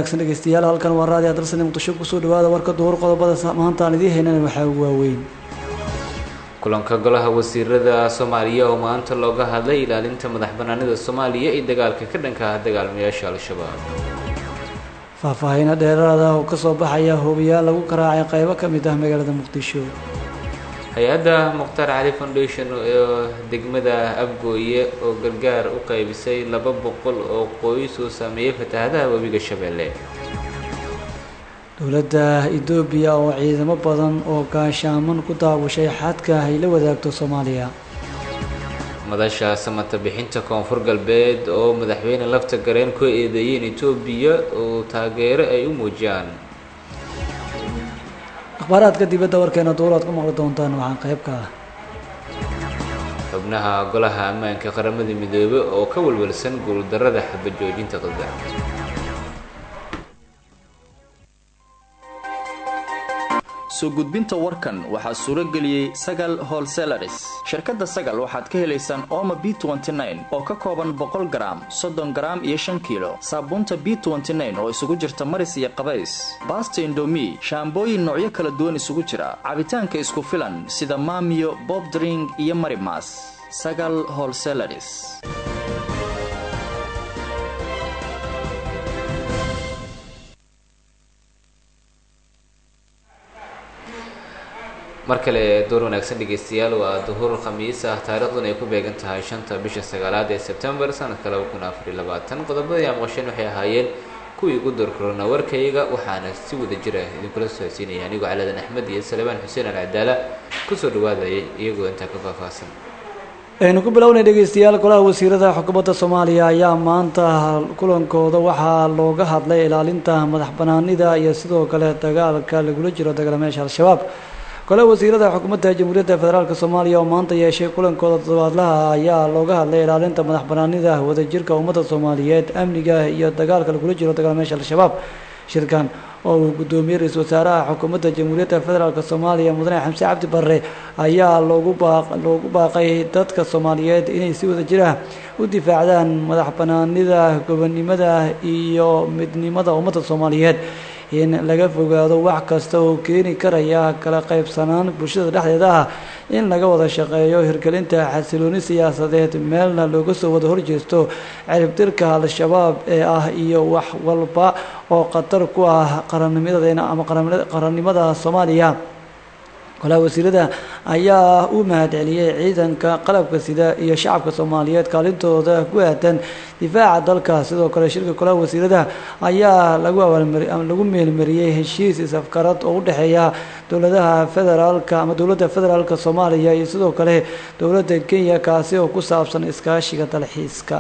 wanaagsan dhegeystayaal halkan waa raadi adalsane muqdisho kusoo dhawaada warka duhur qodobada maanta aan idiin haynana waxaa waaweyn kulanka golaha wasiirada soomaaliya oo maanta looga hadlay ilaalinta madax banaanida soomaaliya iyo dagaalka ka dhanka ah dagaalmayaasha al-shabaab faahfaahiino dheeraada oo kasoo baxaya hubiyaal lagu garaacay qaybo ka mid ah magaalada muqdisho hay-adda mukhtaar cali foundation oo degmada abgooye oo gargaar u qaybisay laba boqol oo qoys oo saameeyey fatahaadaha webiga shabeelle dowladda etoobiya oo ciidamo badan oo gaashaaman ku daawashay xadka ay la wadaagto soomaaliya madasha samata bixinta koonfur galbeed oo madaxweyne lafta gareen ku eedeeyeen etoobiya oo taageero ay u muujiyaan akhbaaraadka dibadda warkeena duur aad ku maqli doontaan waxaan qayb ka ah xubnaha golaha ammaanka qaramada midoobe oo ka walwalsan guuldarrada xabajoojinta qada soo gudbinta warkan waxaa suuro geliyey sagal holselaris shirkadda sagal waxaad ka helaysaan ooma b oo ka kooban boqol garaam soddon garaam iyo shan kiilo saabuunta b oo isugu jirta maris iyo qabays baasta indomi shaambooyin noocyo kala duwan isugu jira cabitaanka isku filan sida maamiyo bobdring iyo marimas sagal holselaris mar kale door wanaagsan dhegeystayaal waa duhur khamiis ah taariikhduna ay ku beegan tahay shanta bisha sagaalaad ee sebtembar sanadka laba kun afar iyo labaatan qodobadii aan maqasheen waxay ahaayeen kuwii ugu door korona warkayga waxaana si wada jira idinkula socodsiinaya anigoo caladan axmed iyo salebaan xuseen alcadaala kusoo dhawaadayay iyagoo intaa ka faahfaahsan aynu ku bilownay dhegeystayaal golaha wasiirada xukuumadda soomaaliya ayaa maanta kulankooda waxaa looga hadlay ilaalinta madax banaanida iyo sidoo kale dagaalka lagula jiro dagaalamayaasha al-shabaab golaha wasiirada xukuumadda jamhuuriyadda federaalk soomaaliya oo maanta yeeshay kulankooda toddobaadlaha ayaa looga hadlay ilaalinta madax banaanida wadajirka ummadda soomaaliyeed amniga iyo dagaalka lagula jiro dagaalamayaasha al-shabaab shirkan oo uu guddoomiyey ra-iisul wasaaraha xukuumadda jamhuuriyadda federaalk soomaaliya mudane xamse cabdi barre ayaa loogu baaq loogu baaqay dadka soomaaliyeed inay si wada jir ah u difaacdaan madax banaanida gobonnimada iyo midnimada ummadda soomaaliyeed in laga fogaado wax kasta oo keeni karaya kala qaybsanaan bulshada dhexdeeda ah in laga wada shaqeeyo hirgelinta xasilooni siyaasadeed meelna looga soo wada horjeesto ciribtirka al-shabaab ee ah iyo wax walba oo khatar ku ah qarannimadeena ama qarannimada soomaaliya golaha wasiirada ayaa u mahad celiyey ciidanka qalabka sida iyo shacabka soomaaliyeed kaalintooda ku aadan difaaca dalka sidoo kale shirka golaha wasiirada ayaa lagu abaalmari lagu meelmariyey heshiis is-afgarad oo u dhexeeya dowladaha federaalka ama dowladda federaalka soomaaliya iyo sidoo kale dowladda kenya kaasi oo ku saabsan iskaashiga dalxiiska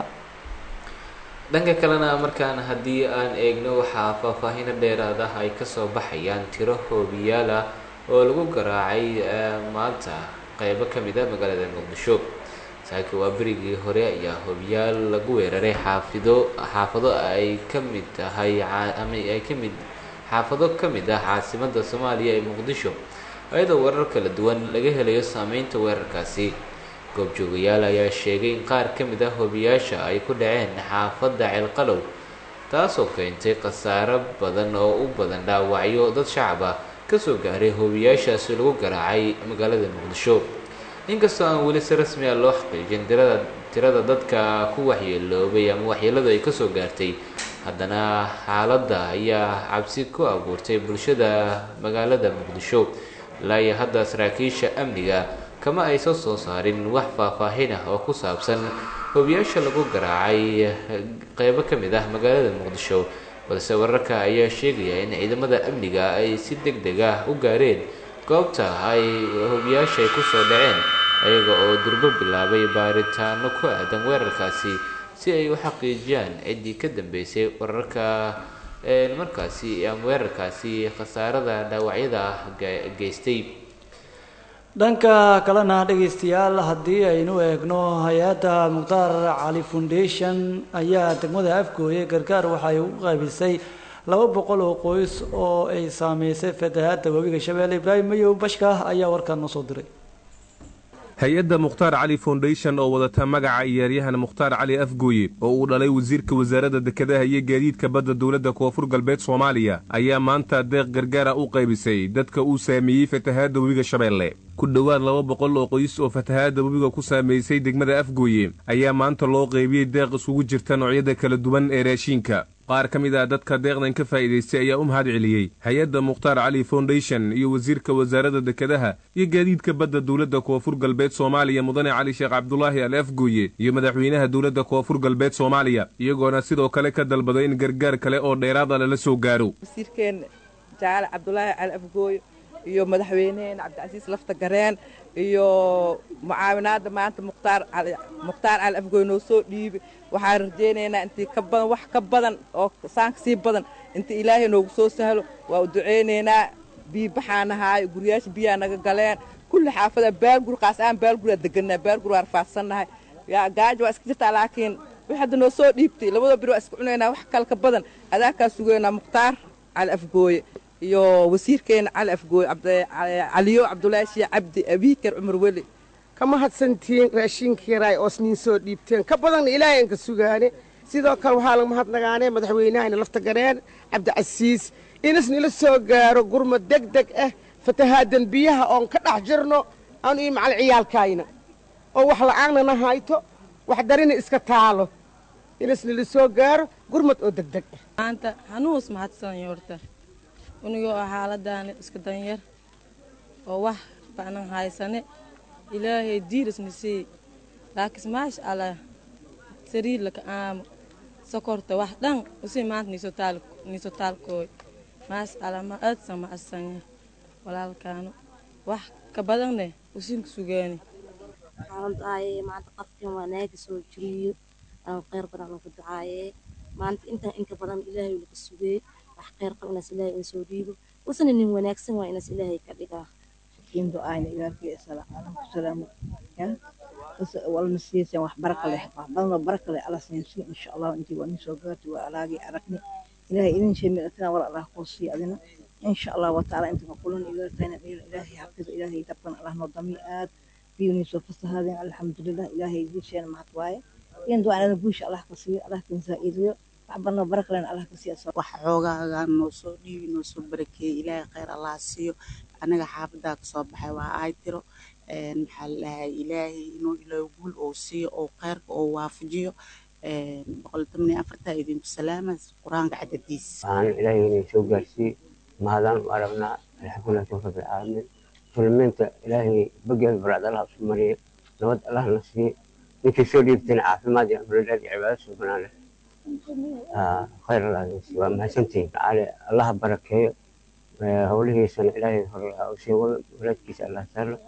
dhanka kalena markaan haddii aan eegno waxaa faahfaahino dheeraad ah ay kasoo baxayaan tiro hoobiyaal ah oo lagu garaacay maanta qeybo ka mid ah magaalada muqdisho saaki waa berigii hore ayaa hoobiyaal lagu weeraray xaafido xaafado ay ka mid tahay ama ay ka mid xaafado ka mid ah caasimadda soomaaliya ee muqdisho iyadoo warar kala duwan laga helayo saameynta weerarkaasi goobjoogayaal ayaa sheegay in qaar ka mid ah hoobiyaasha ay ku dhaceen xaafadda ceelqalow taasoo keentay khasaaro badan oo u badan dhaawacyo dad shacab ah kasoo gaaray hoobiyaashaasi lagu garaacay magaalada muqdisho inkastoo aan weli si rasmi ah loo xaqiijin tirada tirada dadka ku waxyeeloobay ama waxyeeladu ay kasoo gaartay haddana xaaladda ayaa cabsi ku abuurtay bulshada magaalada muqdisho ilaa iyo hadda saraakiisha amniga kama aysan soo saarin wax faahfaahin ah oo ku saabsan hoobiyaasha lagu garaacay qeybo ka mid ah magaalada muqdisho balse wararka ayaa sheegaya in ciidamada amniga ay si deg deg ah u gaareen goobta ay hoobiyaasha ay kusoo dhaceen ayaga oo durbo bilaabay baaritaano ku aadan weerarkaasi si ay u xaqiijiyaan ciddii ka dambeysay wararka markaasi ama weerarkaasi khasaarada dhaawacyada ah geystay dhanka kalena dhegaystayaal haddii aynu eegno hay-adda mukhtaar cali foundation ayaa degmada afgooye gargaar waxay ugu qaybisay laba boqol oo qoys oo ay saameysay fatahaadda webiga shabeelle ibraahim mayow bashka ayaa warkaan noo soo diray hay-adda mukhtaar cali foundation oo wadata magaca iyaaryahan mukhtaar cali afgooye oo uu dhalay wasiirka wasaaradda dekedaha iyo gaadiidka badda dowladda koonfur galbeed soomaaliya ayaa maanta deeq gargaara u qaybisay dadka uu saameeyey fatahaadda webiga shabeelle ku dhowaad laba boqol oo qoys oo fatahaadda webiga ku saamaysay degmada afgooye ayaa maanta loo qaybiyey deeq isugu jirta noocyada kala duwan ee raashiinka qaar ka mid ah dadka deeqdan ka faa'iidaystay ayaa u mahad celiyey hay-adda mukhtaar cali foundation iyo wasiirka wasaaradda dekedaha iyo gaadiidka badda dowladda koonfur galbeed soomaaliya mudane cali sheekh cabdulaahi al afgooye iyo madaxweynaha dowladda koonfur galbeed soomaaliya iyagoona sidoo kale ka dalbaday in gargaar kale oo dheeraada lala soo gaaro wasiirkeen jaale cabdulaahi cali afgooye iyo madaxweyneheen cabdicasiis lafta gareen iyo mucaawinaadda maanta mukhtaar mukhtaar cali afgooy noo soo dhiibi waxaan rajaynaynaa intii ka badan wax ka badan oo saanka sii badan inta ilaahay noogu soo sahlo waa u ducaynaynaa biyo baxaan ahaayo guryaasha biyaa naga galeen kulli xaafada baalgur qaas aan baalguraa deganaa baalgur waa rafaadsannahay yaa gaajo waa iska jirtaa laakiin wix hadda noo soo dhiibtay labadoo bir waa iska cunaynaa wax kale ka badan adaakaa sugaynaa mukhtaar cali afgooye iyo wasiirkeena cali afgooye caliyo cabdulaahi shii cabdi abiikar cumar weli ka mahadsantihiin raashiinkii raay oos niin soo dhiibteen ka badanna ilaahay aan ka sugaane sidoo kale waxaa laga mahadnagaanee madaxweynahayna lafta gareen cabdicasiis inas nila soo gaaro gurmad deg deg ah fatahaadan biyaha oon ka dhex jirno aanu ii macal ciyaalkayna oo wax la'aannana hayto wax darina iska taalo inas nila soo gaaro gurmad oo deg deg ah maanta hanuus mahadsan yorta unigoo ah xaaladaani iska danyar oo wax ba'nan haysane ilaahay diirisna sii laakiin maasha allah sariir laka aamo sokorta wax dhan usii maanta niiso taalkooy maasha allah ma aadsan ma asanya walaalkaano wax ka badanne usinka sugaani waxaan ducaayee maanta qafkan waa naaga soo jiriyo aan kheyr badan ugu ducaayee maanta intaan inka badan ilaahay laga sugee wax kheyr qab inaas ilaahay in soo dhiibo usana nin wanaagsan waa inaas ilaahay ka dhigaa kindo ayna ilaalkii salaam salaamo ya walna siiysan wax baraka leh wax badan baraka leh alla siinsi insha Allah intii waa soo gaartay waa alaagi aragni ilaahay idin sheemay atana wala Allah ku sii adina insha Allah wa ta'ala inta kulan ilaalkayna ilaahay xafido ilaahay dabkan Allah noo dami aad biyuni soo fasahaadeen alxamdulillah ilaahay idin sheena mahad waaye kindo ayna buush Allah ka sii Allah kan zaa'idiyo wax badan baraka leh Allah ka sii wax xoogaaga noo soo dhiibi noo soo barakeey ilaahay khayr Allah siiyo anaga xaafadaa kasoo baxay waa ay tiro maxaa ladahay ilaahay inuu ilaahay guul oo siiyo oo khayrka oo waafajiyo boqol toban iyo afartaa idinku salaama qur-aanka cadadiis waxaan ilaahay inay soo gaarsiiye mahadaan u aragnaa alxamdulilah tawfiq alcaalamiin muslimiinta ilaahay bageeda baraad allah isu mariye nabad allah na siiye ninkii soo dhiibtayna caafimaad iyo amrilaad iyo cibaado sugnaan leh khayr allah waa mahadsantihiin cali allaha barakeeyo howlihiisana ilaahay hor u sii wado walaadkiisa allah sahlo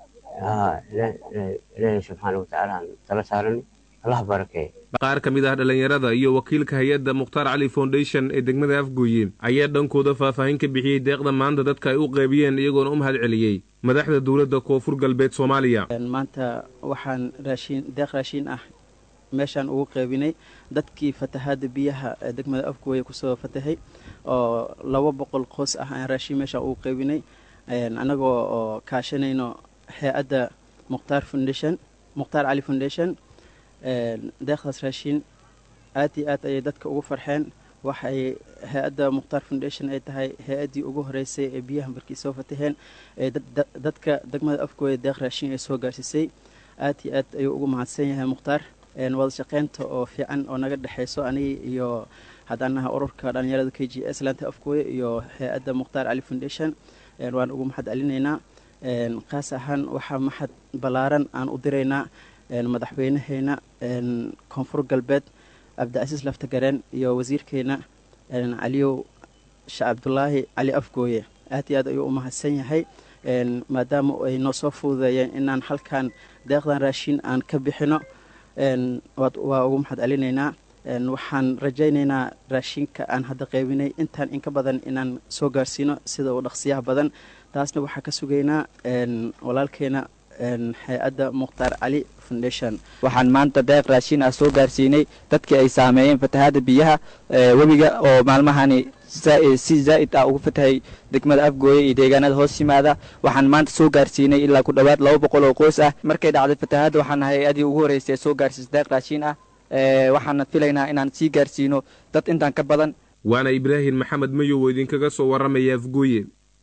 ilaahay subxaana watacaala aan tala saarani allah barakeeyo qaar ka mid ah dhallinyarada iyo wakiilka hay-adda mukhtaar cali foundation ee degmada afgooye ayaa dhankooda faahfaahin ka bixiyey deeqda maanta dadka ay u qaybiyeen iyagoona u mahad celiyey madaxda dowladda koonfur galbeed soomaaliya maanta waxaan raashiin deeq raashiin ah meeshaan ugu qaybinay dadkii fatahaada biyaha ee degmada afgooye kusoo fatahay oo laba boqol qoys ah aan raashiin meeshaan ugu qaybinay annagoo oo kaashanayno hay-adda mukhtaar foundation mukhtaar cali foundation deeqdaas raashiin aad iyo aad ayay dadka ugu farxeen waxay hay-adda mukhtaar foundation ay tahay hay-addii ugu horeysay ee biyaha markii soo fataheen ee dadka degmada afgooye deeq raashiin ay soo gaarsiisay aad iyo aad ayuu ugu mahadsan yahay mukhtaar wada shaqeynta oo fiican oo naga dhexayso aniga iyo haddaan nahay ururka dhalinyarada k g s laanta afgooye iyo hay-adda mukhtaar cali foundation waan ugu mahad celinaynaa kaas ahaan waxaa maxad ballaaran aan u diraynaa madaxweynaheena koonfur galbeed cabdicasiis laftagareen iyo wasiirkeena caliyow sheekh cabdulaahi cali afgooye aad iyo aad ayuu u mahadsan yahay maadaama ay noo soo fududeeyeen inaan halkan deeqdan raashiin aan ka bixino waa ugu mahad celinaynaa waxaan rajaynaynaa raashinka aan hadda qaybinay intaan inka badan inaan soo gaarsiino sida uu dhaqsiyaha badan taasna waxaa ka sugaynaa walaalkeena hay-adda mukhtaar cali foundation waxaan maanta deeq raashiin ah soo gaarsiinay dadkii ay saameeyeen fatahaada biyaha webiga oo maalmahani si zaa'id ah ugu fatahay degmada afgooye iyo deegaanada hoos yimaada waxaan maanta soo gaarsiinay ilaa ku dhowaad laba boqol oo qoys ah markay dhacday fatahaadda waxaan nahay adii ugu horreysay ee soo gaarsiisa deeq raashiin ah waxaana filaynaa inaan sii gaarsiino dad intaan ka badan waana ibraahim maxamed mayow oo idinkaga soo warramaya afgooye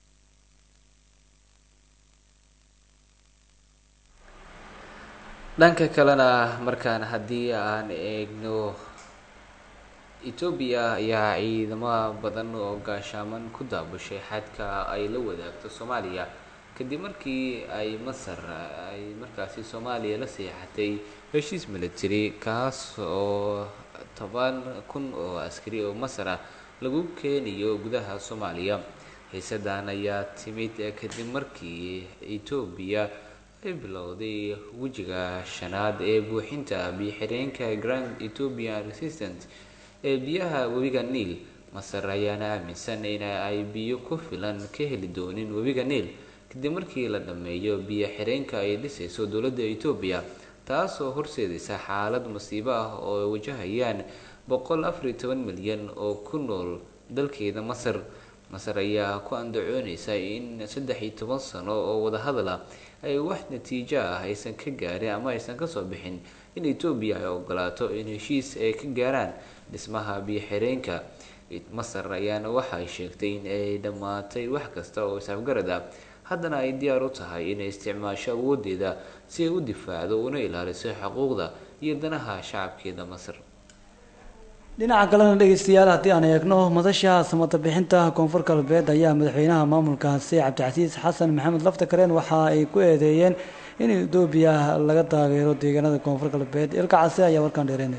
dhanka kalena markaan haddii aan eegno etoobiya ayaa ciidamo badan oo gaashaaman ku daabushay xadka ay la wadaagto soomaaliya kadib markii ay masar ay markaasi soomaaliya la seexatay heshiis military kaas oo toban kun oo askari oo masar ah lagu keeniyo gudaha soomaaliya xiisadan ayaa timid kadib markii etoobiya ay bilowday wejiga shanaad ee buuxinta biyo-xireenka grand ethiopian resistant ee biyaha webiga niil masar ayaana aaminsan in ay biyo ku filan ka heli doonin webiga niil kadib markii la dhammeeyo biyo-xireenka ay dhisayso dowladda etoobiya taasoo horseedaysa xaalad masiibo ah oo ay wajahayaan boqol afar iyo toban milyan oo ku nool dalkeeda masar masar ayaa ku andacoonaysa in saddex iyo toban sano oo wadahadal ah ay wax natiijo ah aysan ka gaarin ama aysan kasoo bixin in etoobiya ay ogolaato in heshiis ay ka gaaraan dhismaha biyo-xireenka masar ayaana waxay sheegtay in ay dhammaatay wax kasta oo isafgarad ah haddana ay diyaar u tahay inay isticmaasho awoodeeda si ay u difaacdo una ilaaliso xuquuqda iyo danaha shacabkeeda masar dhinaca kalena dhegeystayaal haddii aan eegno madasha samata bixinta koonfur galbeed ayaa madaxweynaha maamulkaasi cabdicasiis xasan maxamed lafta kareen waxa ay ku eedeeyeen in etoobiya laga taageero deegaanada koonfur galbeed ilka case ayaa warkaan dheereynaya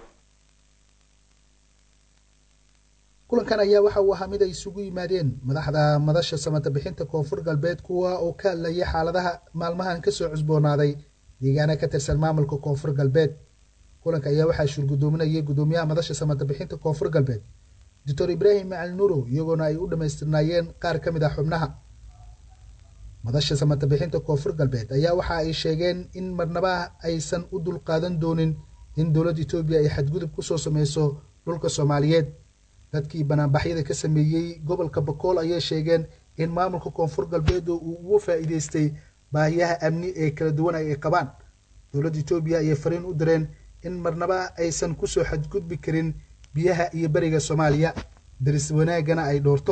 kulankan ayaa waxa uu ahaa mid ay isugu yimaadeen madaxda madasha samata bixinta koonfur galbeed kuwa oo ka hadlaya xaaladaha maalmahan kasoo cusboonaaday deegaana ka tirsan maamulka koonfur galbeed kulanka ayaa waxaa shurgudoominayay gudoomiyaha madasha samata bixinta koonfur galbeed doctor ibraahim macali nuuro iyagoona ay u dhammaystirnaayeen qaar ka mid ah xubnaha madasha samata bixinta koonfur galbeed ayaa waxa ay sheegeen in marnaba aysan u dulqaadan doonin in dowladda etoobiya ay xadgudub kusoo sameyso dhulka soomaaliyeed dadkii banaanbaxyada ka sameeyey gobolka bakool ayay sheegeen in maamulka koonfur galbeed uu ugu faa'iideystay baahiyaha amni ee kala duwan ay qabaan dowladda etoobiya ayay fariin u direen in marnaba aysan kusoo xadgudbi karin biyaha iyo beriga soomaaliya daris wanaagana ay dhoorto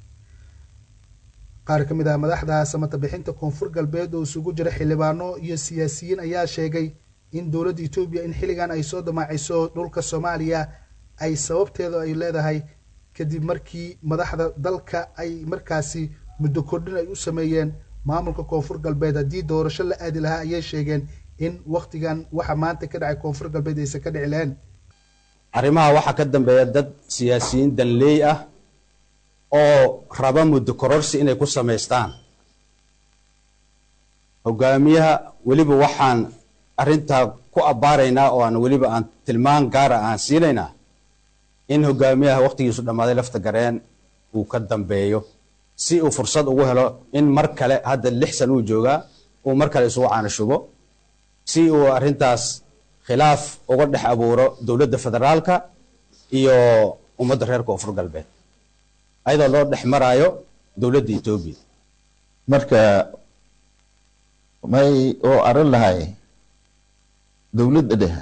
qaar ka mid ah madaxda samata bixinta koonfur galbeed oo isugu jira xildhibaano iyo siyaasiyiin ayaa sheegay in dowladda etoobiya in xilligan ay soo damaaciso dhulka soomaaliya ay sababteeda ay leedahay kadib markii madaxda dalka ay markaasi muddo kordhin ay u sameeyeen maamulka koonfur galbeed haddii doorasho la aadi lahaa ayay sheegeen in waktigan waxa maanta ka dhacay koonfur galbeed aysan ka dhici lahayn arrimaha waxaa ka dambeeya dad siyaasiyiin danleey ah oo raba muddo kororsi inay ku samaystaan hogaamiyaha weliba waxaan arrintaa ku abbaaraynaa oo aan weliba aan tilmaan gaara aan siinaynaa in hogaamiyaha wakhtigiisu dhammaaday lafta gareen uu ka dambeeyo si uu fursad ugu helo in mar kale hadda lix san uu joogaa uu mar kale isugu caanashubo si uu arrintaas khilaaf uga dhex abuuro dowladda federaalka iyo ummadda reer koonfur galbeed ayadoo loo dhex maraayo dowladda etoobiya marka may oo arin lahay dowladda dhexe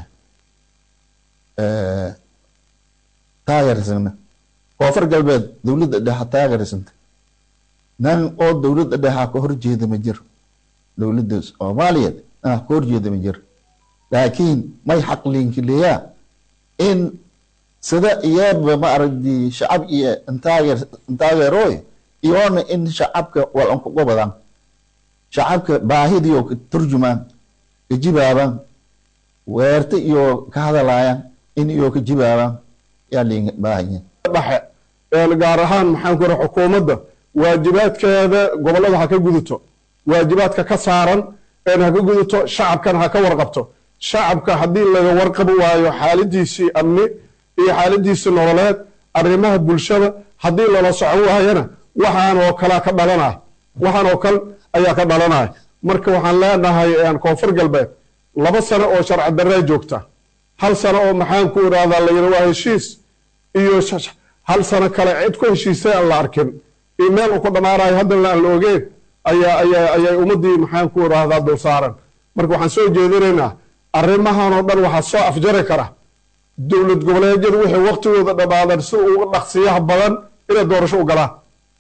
taageersana koonfur galbeed dowladda dhexe taageersanta nan oo dowladda dhexa ka horjeeda ma jiro dowladda soomaaliyeed ah ka horjeeda ma jiro laakiin may xaqliinkileyaa in sida iyaba ma aragdi shacab iyo intaageer intaageerooy iyoona in shacabka walan kuga badan shacabka baahidii oo ka turjumaan ka jibaaban weerta iyo ka hadalaayaan in iyo ka jibaaban yaa liin baahanya dhexe gaar ahaan maxaan ku raha xukuumadda waajibaadkeeda gobollada ha ka gudato waajibaadka ka saaran een ha ka gudato shacabkana ha ka warqabto shacabka haddii laga warqabi waayo xaaladiisii amni iyo xaaladiisii nololeed arrimaha bulshada haddii lala socon waayana waxaan oo kalea ka dhalanaya waxaan oo kale ayaa ka dhalanaya marka waxaan leenahay koonfur galbeed laba sano oo sharci darree joogta hal sano oo maxaan ku idhahdaa la yidhi waa heshiis iyo hal sano kale cid ku heshiisay aan la arkin iyo meel uu ku dhammaanayo haddana aan la ogeen ayaa ayaa ayay ummaddii maxaan ku idhaahdaa dul saaran marka waxaan soo jeedinaynaa arrimahan oo dhan waxaa soo afjari kara dowlad goboleedyadu wixii waqtigooda dhammaadan si uga dhaqsiyaha badan inay doorasho u galaan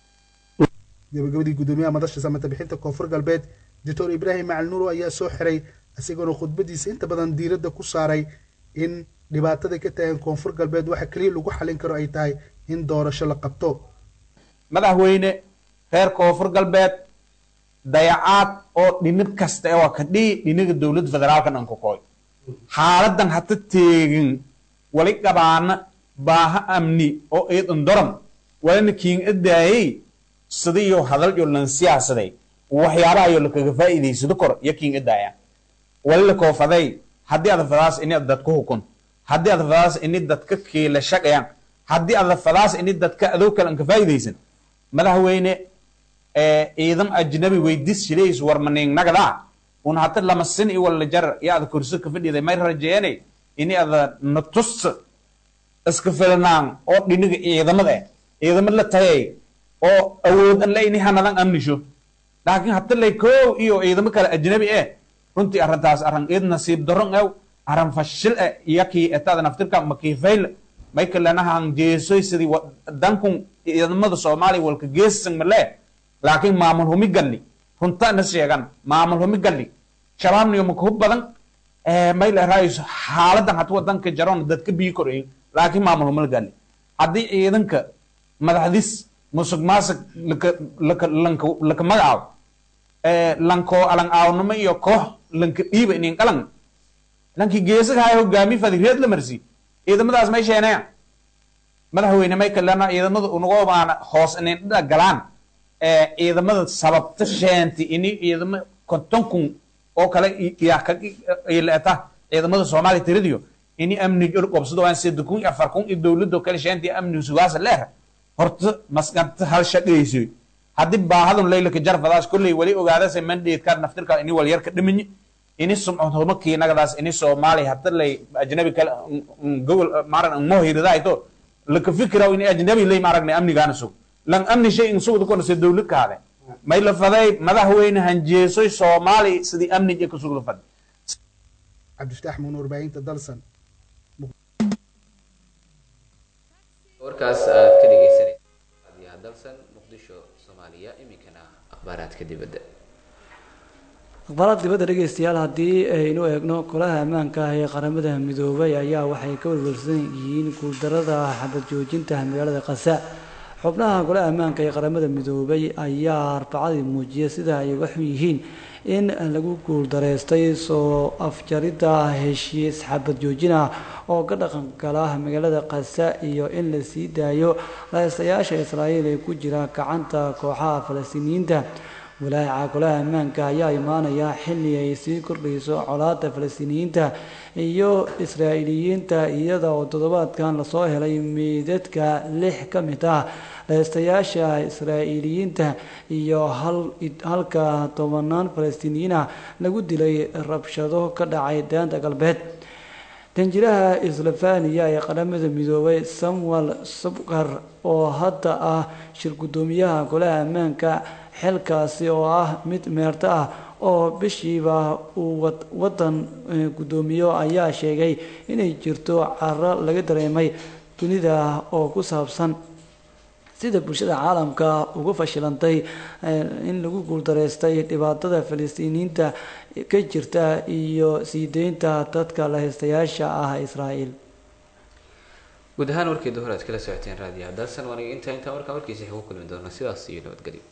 gabagabadii guddoomiyaha madasha samata bixinta koonfur galbeed doctor ibraahim macali nuuro ayaa soo xiray isagoona khudbadiisa inta badan diiradda ku saaray in dhibaatada ka taagan koonfur galbeed waxa keliya lagu xalin karo ay tahay in doorasho la qabto madaxweyne reer koonfur galbeed dayacaad oo dhinid kasta ee waa ka dhihi dhiniga dowladda federaalka dhanka koy xaaladan hata teegin wali qabaana baaha amni oo iidan doran walina kiin adaayey sidayo hadal yo lan siyaasaday waxyaabaha yo lakaga faa'iidaysado kor iyo kiin adaayaan wali la koofaday haddii ada fadaas ini ad dadka hukun haddii ada fadaas ini dadka kiila shaqayaan haddii ada fadaas ini dadka adoo kale anka faa'iidaysan madaxweyne ciidan ajnabi weydis shilays warmaning nagada un hata lama sin i wala jar iyo ada kursi ka fadhiday may rajeene ini ada natus iska filnaan oo dhiniga ciidamada eh ciidamad la tagay oo awood an la ini hanadan amnisho laakiin hata lay koow iyo ciidamo kale ajnabi eh runtii arrintaas arran id nasiib daron ew arran fashil eh iyakii etada naftirka makiifayl may kalanahan jeesoy sidii dankun ciidamada soomaaliya walka geesan male laakiin maamul humi galli runta na sheegan maamul humi galli shabaabniyo maka hub badan may leeraayo xaaladan hata wadanka jaroon dadka bii korayin laakiin maamul humi galli haddii ciidanka madaxdis musuq maasuq laka laka magacaabo lanko alang aawnimo iyo koox lanka dhiiba inin qalan lanki geesaga haya hogaami fadi reed la marsi ciidamadaas may sheenaya madaxweyne may kalena ciidamada unagoo baana hoos inin dhida galaan ciidamada sababta sheenti ini ciidamo konton kun oo kale ilaeta ciidamada soomaaliya tiradiyo ini amni qobsado aan sida kun iyo afar kun iyo dowladdo kale sheenti amni sugaasa leer horta maskanta hal shaqaysoy haddii baahadun laylaka jarfadaas kolley wali ogaadase mandatekaa naftirka ini walyarka dhimanyi ini sumcodhuma kiinagadaas ini soomaaliya hada lay ajnabi kale gobol maran mohiridaayto laka fikiraw ini ajnabi lay maaragna amnigaana sug lan amni shay in sugda konase dowlad kaade may la faday madaxweyne hanjeesoy soomaaliya sidii amni ka sugda fad cabdifataax muun warbaahinta dalsan warkaas aad ka dhegeysanaysa dalsan muqdisho soomaaliya iminkana akhbaaraadka dibadda akhbaaraad dibadda dhegeystayaal haddii aynu eegno golaha ammaanka ah ee qaramada midoobay ayaa waxay ka welwelsan yihiin guuldarada xabad joojinta magaalada qasa xubnaha golaha ammaanka ee qaramada midoobay ayaa arbacadii muujiyay sida ay uga xun yihiin in lagu guuldareystay soo afjaridda heshiis xabad joojin ah oo ka dhaqan gala magaalada qasa iyo in la sii daayo lahaystayaasha israa'iil ee ku jira gacanta kooxaha falastiiniyiinta walaaca golaha ammaanka ayaa imaanaya xilli ay sii kordhayso colaada falastiiniyiinta iyo israa'iiliyiinta iyada oo toddobaadkan lasoo helay meydadka lix ka mid ah lahaystayaasha israa'iiliyiinta iyo halka tobanaan falastiiniyiin ah lagu dilay rabshado ka dhacay daanta galbeed danjiraha islofaniya ee qaramada midoobay samuel subkar oo hadda ah shir guddoomiyaha golaha ammaanka xilkaasi oo ah mid meerto ah oo bishiiba uu wadan guddoomiyo ayaa sheegay inay jirto caro laga dareemay dunida oo ku saabsan sida bulshada caalamka uga fashilantay in lagu guuldareystay dhibaatada falastiiniyiinta ka jirta iyo sii deynta dadka lahaystayaasha ah israa'iil guud ahaan warkeeda hore aad kala socoteen raadiyaha dalsan waaniga intaa intaa markaa warkiisa ku kulmi doona sidaas iyo nabadgelyo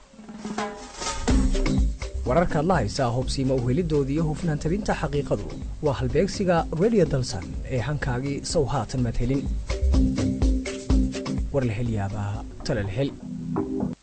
wararkaad la haysaa hubsiima uhelidooda iyo hufnaan tabinta xaqiiqadu waa halbeegsiga radio dalsan ee hankaagii sow haatan madhelin war la hel yaabaa tala la hel